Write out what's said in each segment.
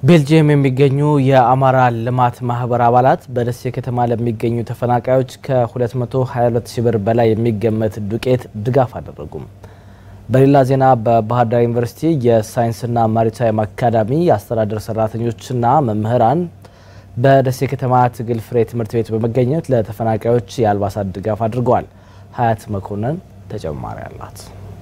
ቤልጅየም የሚገኙ የአማራ ልማት ማህበር አባላት በደሴ ከተማ ለሚገኙ ተፈናቃዮች ከ222 ሺህ ብር በላይ የሚገመት ዱቄት ድጋፍ አደረጉም። በሌላ ዜና በባህር ዳር ዩኒቨርሲቲ የሳይንስና ማሪታይም አካዳሚ የአስተዳደር ሰራተኞችና መምህራን በደሴ ከተማ ትግል ፍሬ ትምህርት ቤት በመገኘት ለተፈናቃዮች የአልባሳት ድጋፍ አድርገዋል። ሀያት መኮንን ተጨማሪ አላት።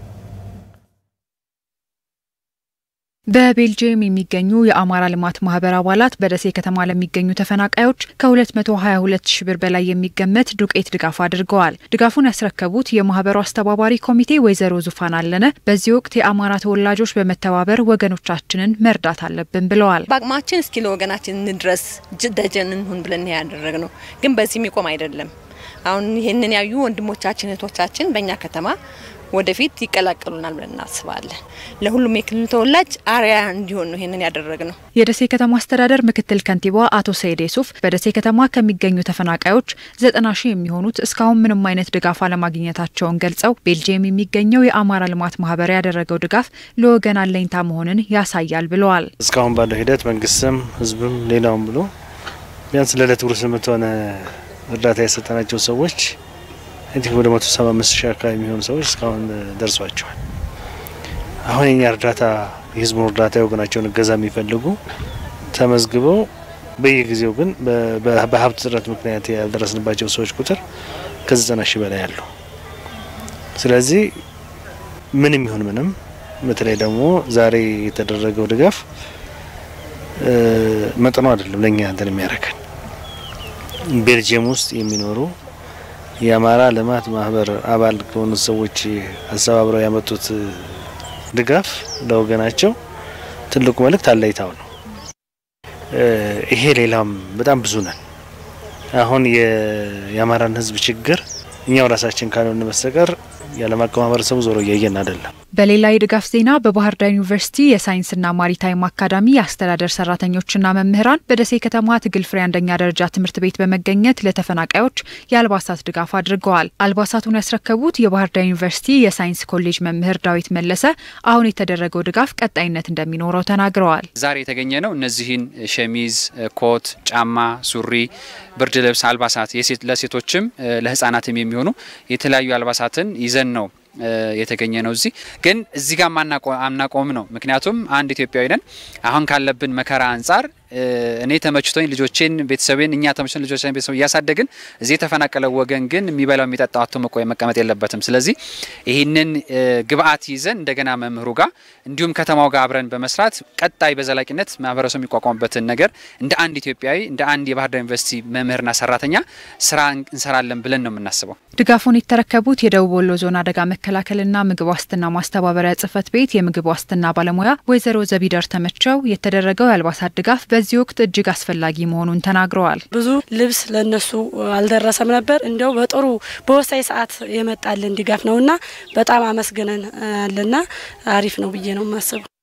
በቤልጅየም የሚገኙ የአማራ ልማት ማህበር አባላት በደሴ ከተማ ለሚገኙ ተፈናቃዮች ከ222 ሺ ብር በላይ የሚገመት ዱቄት ድጋፍ አድርገዋል። ድጋፉን ያስረከቡት የማህበሩ አስተባባሪ ኮሚቴ ወይዘሮ ዙፋን አለነ በዚህ ወቅት የአማራ ተወላጆች በመተባበር ወገኖቻችንን መርዳት አለብን ብለዋል። በአቅማችን እስኪ ለወገናችን እንድረስ ደጀን እንሁን ብለን ያደረግ ነው። ግን በዚህ የሚቆም አይደለም። አሁን ይህንን ያዩ ወንድሞቻችን እህቶቻችን በእኛ ከተማ ወደፊት ይቀላቀሉናል ብለን እናስባለን። ለሁሉም የክልል ተወላጅ አርያ እንዲሆን ነው ይህንን ያደረግ ነው። የደሴ ከተማ አስተዳደር ምክትል ከንቲባ አቶ ሰይድ ሱፍ በደሴ ከተማ ከሚገኙ ተፈናቃዮች ዘጠና ሺህ የሚሆኑት እስካሁን ምንም አይነት ድጋፍ አለማግኘታቸውን ገልጸው ቤልጅየም የሚገኘው የአማራ ልማት ማህበር ያደረገው ድጋፍ ለወገን አለኝታ መሆንን ያሳያል ብለዋል። እስካሁን ባለው ሂደት መንግስትም ህዝብም ሌላውም ብሎ ቢያንስ ለዕለት ጉርስ የምትሆነ እርዳታ የሰጠናቸው ሰዎች እንዲህ ወደ መቶ ሰባ አምስት ሺህ አካባቢ የሚሆኑ ሰዎች እስካሁን ደርሷቸዋል። አሁን የኛ እርዳታ የህዝቡን እርዳታ የወገናቸውን እገዛ የሚፈልጉ ተመዝግበው በየጊዜው ግን በሀብት እጥረት ምክንያት ያልደረስንባቸው ሰዎች ቁጥር ከዘጠና ሺህ በላይ አሉ። ስለዚህ ምንም ይሁን ምንም በተለይ ደግሞ ዛሬ የተደረገው ድጋፍ መጠኑ አይደለም ለእኛ እንትን የሚያደርገን ቤልጅየም ውስጥ የሚኖሩ የአማራ ልማት ማህበር አባል ከሆኑ ሰዎች አስተባብረው ያመጡት ድጋፍ ለወገናቸው ትልቁ መልእክት አለይታው ነው። ይሄ ሌላም በጣም ብዙ ነን። አሁን የአማራን ህዝብ ችግር እኛው ራሳችን ካልሆነ በስተቀር የዓለም አቀፍ ማህበረሰቡ ዞሮ እያየን አይደለም። በሌላ የድጋፍ ዜና በባህር ዳር ዩኒቨርሲቲ የሳይንስና ማሪታይም አካዳሚ የአስተዳደር ሰራተኞችና መምህራን በደሴ ከተማ ትግል ፍሬ አንደኛ ደረጃ ትምህርት ቤት በመገኘት ለተፈናቃዮች የአልባሳት ድጋፍ አድርገዋል። አልባሳቱን ያስረከቡት የባህር ዳር ዩኒቨርሲቲ የሳይንስ ኮሌጅ መምህር ዳዊት መለሰ አሁን የተደረገው ድጋፍ ቀጣይነት እንደሚኖረው ተናግረዋል። ዛሬ የተገኘ ነው እነዚህን ሸሚዝ፣ ኮት፣ ጫማ፣ ሱሪ፣ ብርድ ልብስ፣ አልባሳት ለሴቶችም ለህጻናትም የሚሆኑ የተለያዩ አልባሳትን ይዘን ነው የተገኘ ነው። እዚህ ግን እዚህ ጋር አናቆም ነው። ምክንያቱም አንድ ኢትዮጵያዊ ነን። አሁን ካለብን መከራ አንጻር እኔ ተመችቶኝ ልጆቼን ቤተሰቤን እኛ ተመችቶን ልጆችን ቤተሰብ እያሳደግን እዚህ የተፈናቀለው ወገን ግን የሚበላው የሚጠጣው አቶ መቆየ መቀመጥ የለበትም። ስለዚህ ይህንን ግብአት ይዘን እንደገና መምህሩ ጋር እንዲሁም ከተማው ጋር አብረን በመስራት ቀጣይ በዘላቂነት ማህበረሰቡ የሚቋቋምበትን ነገር እንደ አንድ ኢትዮጵያዊ እንደ አንድ የባህር ዳር ዩኒቨርሲቲ መምህርና ሰራተኛ ስራ እንሰራለን ብለን ነው የምናስበው። ድጋፉን የተረከቡት የደቡብ ወሎ ዞን አደጋ መከላከልና ምግብ ዋስትና ማስተባበሪያ ጽህፈት ቤት የምግብ ዋስትና ባለሙያ ወይዘሮ ዘቢደር ተመቸው የተደረገው የአልባሳት ድጋፍ በዚህ ወቅት እጅግ አስፈላጊ መሆኑን ተናግረዋል። ብዙ ልብስ ለነሱ አልደረሰም ነበር። እንዲያው በጥሩ በወሳኝ ሰዓት የመጣልን ድጋፍ ነውና በጣም አመስግነን አለና አሪፍ ነው ብዬ ነው የማስበው።